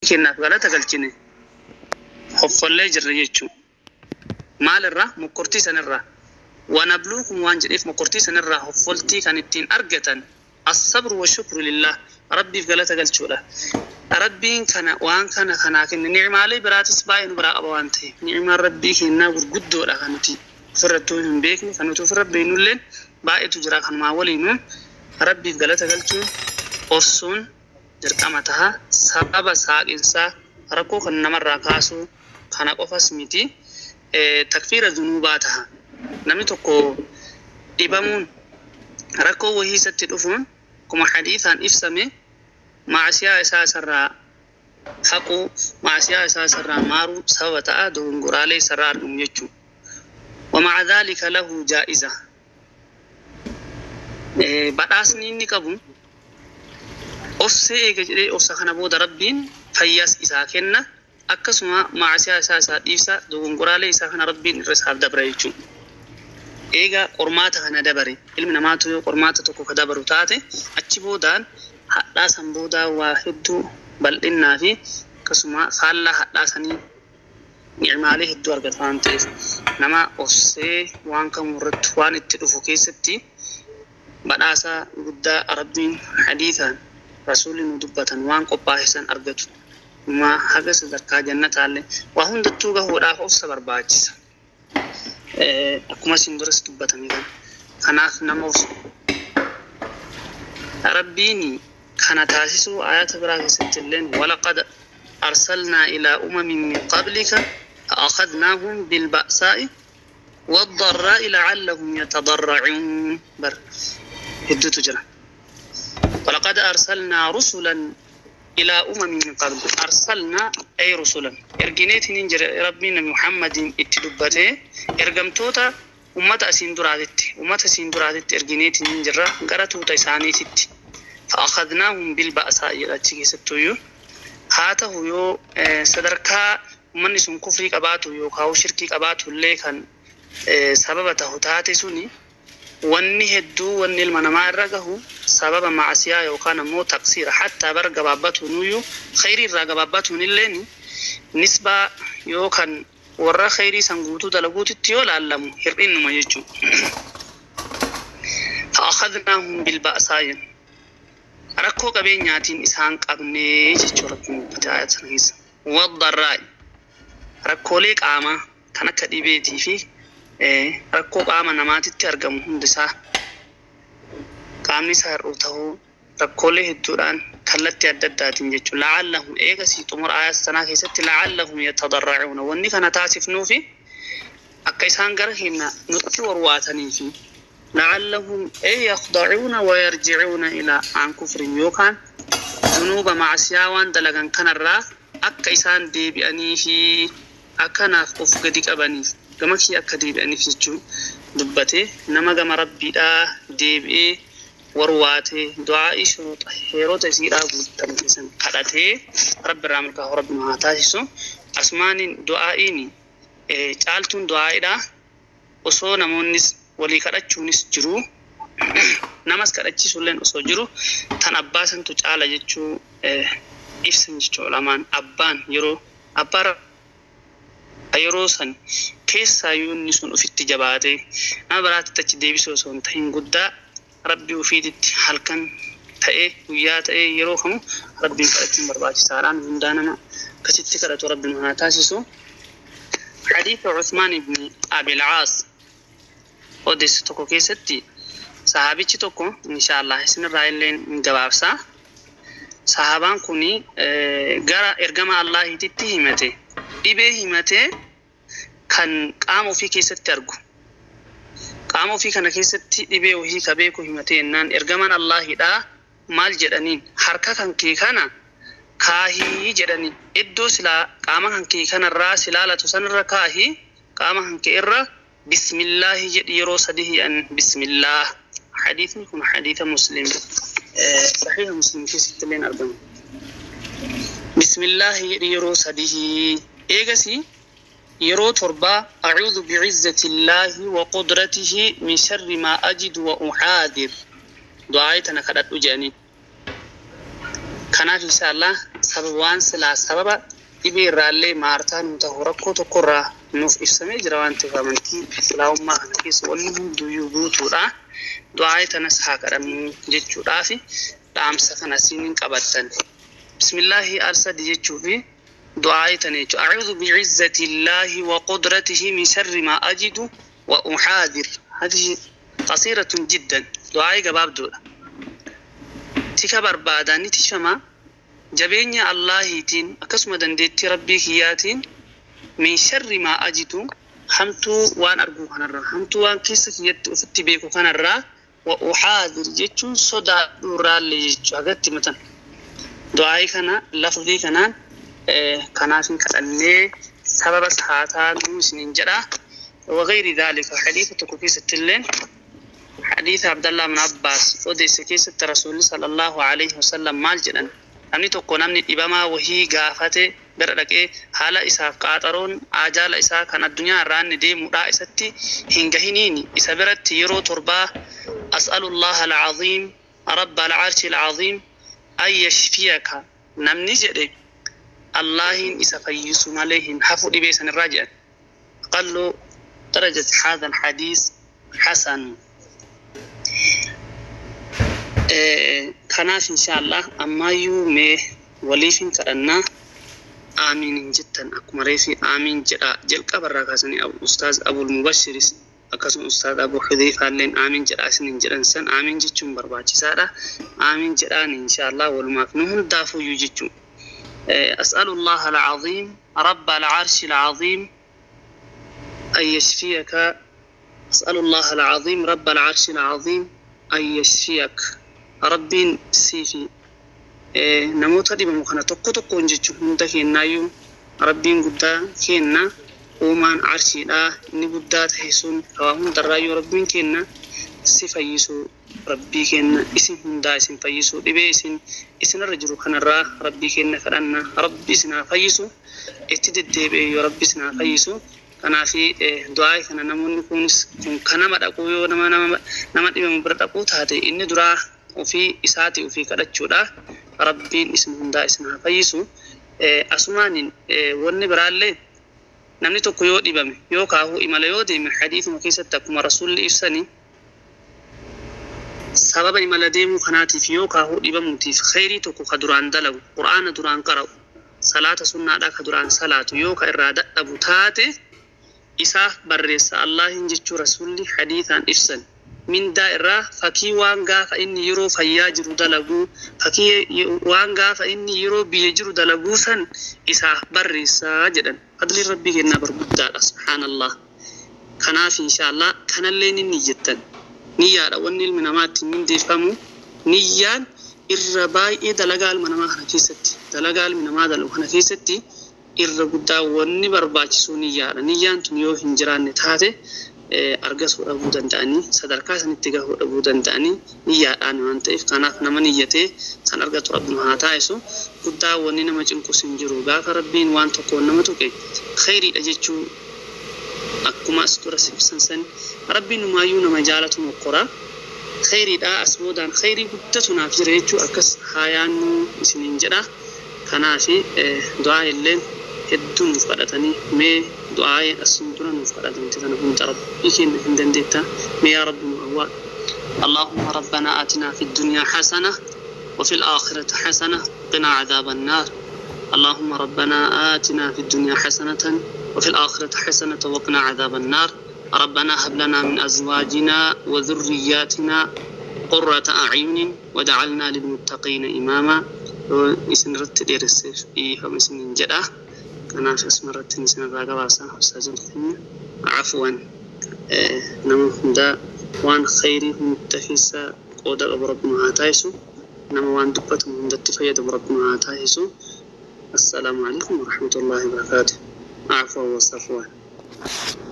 kennaaf galata galchine hoffollee jirra jechuudha. Maalirraa mokkortii sanirraa wanabluukum waan jedheef mokkortii sanirraa hoffoltii kan ittiin argatan assabru wa shukru lillah rabbiif galata galchuudha. Rabbiin kana waan kana kanaa kenne ni'imaalee biraatis baay'ee nu biraa qaba waan ta'eef ni'imaan rabbii kennaa gurguddoodha kan nuti ofirrattuu hin beekne kan nuti ofirra beeknullee baay'eetu jira kanumaa waliinuun rabbiif galata galchuun obsuun dirqama taha sababa saaqinsaa rakkoo kan namarraa kaasuu kana qofas miti takfiira dunuubaa taha namni tokko dhibamuun rakkoo wahii isatti dhufuun akkuma hadiisaan ibsame maasiyaa isaa isarraa haquu maasiyaa isaa isarraa maaruu sababa ta'a dogongoraalee isarraa argamu jechuudha. ومع ذلك له جائزة badhaasni inni qabu obsee eega jedhee obsa kana booda rabbiin fayyaas isaa kenna akkasuma maasiyaa isaa isaa dhiibsa dogongoraalee isaa kana rabbiin irra isaaf dabra jechuudha. Eega qormaata kana dabare ilmi namaatu yoo qormaata tokko ka dabaru taate achi boodaan hadhaa san boodaa waa hedduu bal'innaa fi akkasuma faallaa hadhaa sanii ni'imaalee hedduu argata waan ta'eef nama obsee waan kamuu irratti waan itti dhufu keessatti badhaasa guddaa rabbiin hadiisaan rasuulli nu dubbatan waan qophaa'essan argatu ma haga sadarkaa jannataallee waa hundattuu gahuudhaaf obsa barbaachisa akkuma isin duras dubbatame kan kanaaf nama obsu rabbiin kana taasisuu ayata biraa keessatti illeen walaqad arsalnaa ilaa umamin min qablika فأخذناهم بالبأساء والضراء لعلهم يتضرعون بر هدو تجرى ولقد أرسلنا رسلا إلى أمم من قبل أرسلنا أي رسلا إرجنيت ننجر ربنا محمد اتدبته إرجمتوتا أمة أسين درادت أمة أسين درادت إرجنيت ننجر قرتوتا إسانيتت فأخذناهم بالبأساء يلاتشي ستويو هاته يو صدركا ummanni sun kufrii qabaatu yookaan shirkii qabaatu illee kan sababa tahu taate suni wanni hedduu wanni ilma namaa irra gahu sababa maasiyaa yookaan ammoo taqsiira hattaa bara gabaabbatuun iyyuu khayrii irraa gabaabbatuun illeen nisbaa yookaan warra khayrii san guutuu dalaguutitti yoo laallamu hir'innuma jechuudha. فأخذناهم بالبأساء rakkoo qabeenyaatiin isaan qabnee jechuu rabbiin dubbate ayat sana keessa والضراء rakkoolee qaamaa kan akka dhibeetii fi rakkoo qaama namaatitti argamu hundisaa qaamni isaa hir'uu ta'uu rakkoolee hedduudhaan kallattii adda addaatiin jechuudha. La'allahum eegasii xumura ayaa sanaa keessatti la'allahum yatadarracuuna wanni kana taasifnuu fi akka isaan gara keenya nutti warwaatanii fi la'allahum ee yakdacuuna wayarjicuuna ilaa aan kufrin yookaan dunuuba macsiyaa waan dalagan kanarraa akka isaan deebi'anii fi akkanaaf of gadi qabaniif gama kee akka deebi'aniif jechuun dubbate nama gama rabbiidhaa deebi'ee warwaatee du'aa'ii shuruuxa heerota isiidhaa guuttamu keessan kadhatee rabbi irraa milkaa'u rabbi nu haa taasisu asmaaniin du'aa'iin caaltuun du'aa'iidhaa osoo namoonnis walii kadhachuunis jiru namas kadhachiisulleen osoo jiru tan abbaa santu caala jechuu ibsan jechuu lamaan abbaan yeroo abbaa yeroo san keessaayyuu inni sun ofitti jabaatee nama biraatti achi deebisuu osoo hin ta'in guddaa rabbii ofiititti halkan ta'ee guyyaa ta'ee yeroo kamu rabbiin kadhachuun barbaachisaadhaan hundaa nama akkasitti kadhatu rabbiin haa taasisu. حديث عثمان بن أبي العاص odeessi tokko keessatti sahaabichi tokko inshaallah isinirraa illee hin gabaabsa. Sahaabaan kun gara ergama Allaahititti himate dhibee himatee kan qaama ofii keessatti argu. Qaama ofii kana keessatti dhibee ofii ka beeku himatee jennaan ergamaan Allaahidhaa maal jedhaniin harka kan kee kana kaahii jedhanii iddoo silaa qaama kan kee kanarraa silaalatu sanirra kaahii qaama kan kee irra bismillaahi jedhi yeroo sadi hi'an bismillaah hadiisni kun hadiisa muslim sahiha muslim keessatti illeen argamu bismillaahi jedhi yeroo sadihi eegasi yeroo torbaa acuudu bicizzati illaahi wa qudratihi min sharri maa ajidu wa uxaadir du'aayi tana kadhadhu jedhanii kanaaf insha allah sababa waan silaa sababa dhibee irraallee maartaa nu ta'u rakkoo tokkorraa nuuf ibsamee jira waan ta'eef amantii islaamummaa kana keessa wanni hunduyyuu guutuudha. Du'aa tanas haa kadhannu jechuudhaa fi dhaamsa kana siin qabattan. Bismillaahi al-sadi jechuu fi du'aa tana jechuudha. Acuudhu bicizzati illaahi wa qudratihi min sharri maa ajidu wa uxaadir. Hadihi qasiiratun jiddan. Du'aa gabaabduudha. Tika barbaadaa ni tishamaa. jabeenya Allahiitiin akkasuma dandeettii rabbii kiyyaatiin min sharri maa ajidu hamtuu waan argu kanarraa hamtuu waan keessa kiyyatti ofitti beeku kanarraa wa uxaadir jechuun sodaadhuurraallee jechuu hagatti matan du'aa'ii kana lafdii kanaan kanaaf hin kadhannee sababa saataa nuu isiniin jedha وغير ذلك حديث تكوكيس التلين حديث عبد الله بن عباس وديس كيس الرسول صلى الله عليه وسلم مال جدًا namni tokko namni dhibamaa wahii gaafate bira dhaqee haala isaaf qaaxaroon ajaala isaa kan addunyaa irraa inni deemuudhaa isatti hin gahiniini isa biratti yeroo torbaa as'alullaha alcaziim rabba alcarshi alcaziim an yashfiyaka namni jedhe allahin isa fayyisu malee hin hafu dhibee san irraa jedhan aqallu darajati hadha alhadiis hasan kanaaf inshaallah ammayyuu mee waliif hin kadhannaa aamiin hin jettan akkuma reefi aamiin jedha jalqabarraa kaasanii ustaaz abul mubashiris akkasuma ustaaz abu hudeyfaalleen aamiin jedha isin hin jedhan san aamiin jechuun barbaachisaadha aamiin jedhaan inshaallah walumaaf nu hundaafuyyuu jechuun أسأل الله العظيم رب العرش العظيم أن يشفيك أسأل الله العظيم رب العرش العظيم أن يشفيك rabbiin siifi namoota dhibamu kana tokko tokkoon jechuun hunda kennaayyuu rabbiin guddaa kenna uumaan arshiidha inni guddaa ta'e sun waa hundarraayyuu rabbiin kenna si fayyisu rabbii kenna isin hundaa isin fayyisu dhibee isin isinirra jiru kanarraa rabbii kenna kadhanna rabbi isinaa fayyisu itti deddeebi'e yoo rabbi isinaa fayyisu kanaafi du'aa kana namoonni kunis kun kanama dhaquu yoo nama nama dhibamu bira dhaquu taate inni duraa ofii isaati ofii kadhachuudha rabbiin isin hundaa isin haa fayyisu asumaanin wanni biraallee namni tokko yoo dhibame yoo kaahuu imala yoo deeme hadiisuma keessatti akkuma rasulli ibsani sababa imala deemuu kanaatiif yoo kaahuu dhibamuutiif khayrii tokko ka duraan dalagu qur'aana duraan qara'u salaata sunnaadhaa ka duraan salaatu yoo ka irraa dadhabu taate isaaf barreessa allahin jechuu rasulli hadiisaan ibsan mindaa irraa fakkii waan gaafa inni yeroo fayyaa jiru dalaguu fakkii waan gaafa inni yeroo biyya jiru dalaguu san isaaf barreessaa jedhan fadliin rabbii kennaa barguddaadha subhaanallah kanaaf inshaallah kanallee inni jettan niyyaadha wanni ilmi namaa ittiin mindeeffamu niyyaan irra baay'ee dalagaa ilma namaa kana keessatti dalagaa ilmi namaa dalagu kana keessatti irra guddaa wanni barbaachisu niyyaadha niyyaan tun yoo hin jiraanne taate argatuu dhabuu danda'anii sadarkaa sanitti gahuu dhabuu danda'anii niyyaadhaan waan ta'eef kanaaf nama niyyatee san argatu rabbuma haa taasisu guddaa wanni nama cinqus hin jiru gaafa rabbiin waan tokkoon nama tuqe khayriidha jechuu akkuma as dura ibsan san rabbiin numaayyuu nama jaalatu mokkora khayriidha as boodaan khayrii guddatu naaf jira jechuu akkas haa yaannu isiniin jedha kanaafi du'aa illeen hedduu nuuf kadhatanii mee du'aa'ee asin dura nuuf kadhatamte tana hunda rabbii keenya hin dandeetta mee yaa rabbi nu awwaa اللهم ربنا آتنا في الدنيا حسنة وفي الآخرة حسنة قنا عذاب النار اللهم ربنا آتنا في الدنيا حسنة وفي الآخرة حسنة وقنا عذاب النار ربنا هب لنا من أزواجنا وذرياتنا قرة أعين وجعلنا للمتقين إماما اسم رتد يرسف إيه ومسن جدا kanaaf asuma irratti isin irraa gabaasa ustaazota keenya afwan nama hundaa waan khayrii hunda keessa qooda qabu rabbuma haa taasisu nama waan dubbatamu hundatti fayyadamu rabbuma haa taasisu assalaamu alaikum warahmatullaahi wabarakaatu afwan wasafwan